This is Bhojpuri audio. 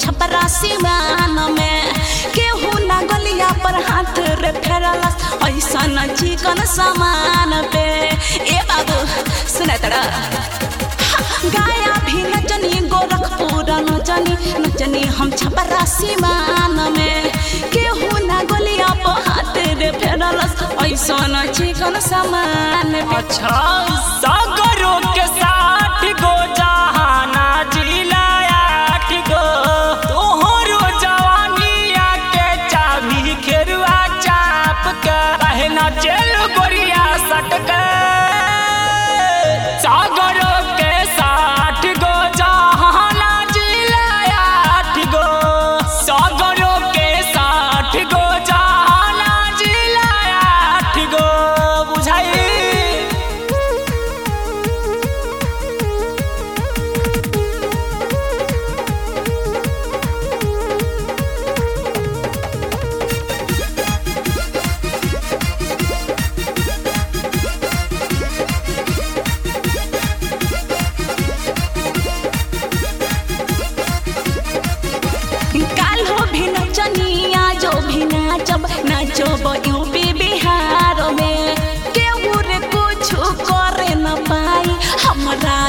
छपरा सिवान में केहू ना गलिया पर हाथ रे फेरलस ऐसन चिकन सामान पे ए बाबू सुना तड़ा गाया भी नचनी गोरखपुर नचनी नचनी हम छपरा सिवान में केहू ना गलिया पर हाथ रे फेरलस ऐसन चिकन सामान पे अच्छा सागरों के साथ गो जहाना जिला आठ गो तोहरो जवानिया के चाबी खेरुआ चाप के कहना चल गोरिया सटक सागरों के साथ गो जहाना जिला आठ गो सागरों के साथ गो जहाना जिला आठ गो बुझाई काल्हो भी नचनिया जो भी नाचब नाचब यूपी बिहार में केहू रे कुछ करे न पाई हमरा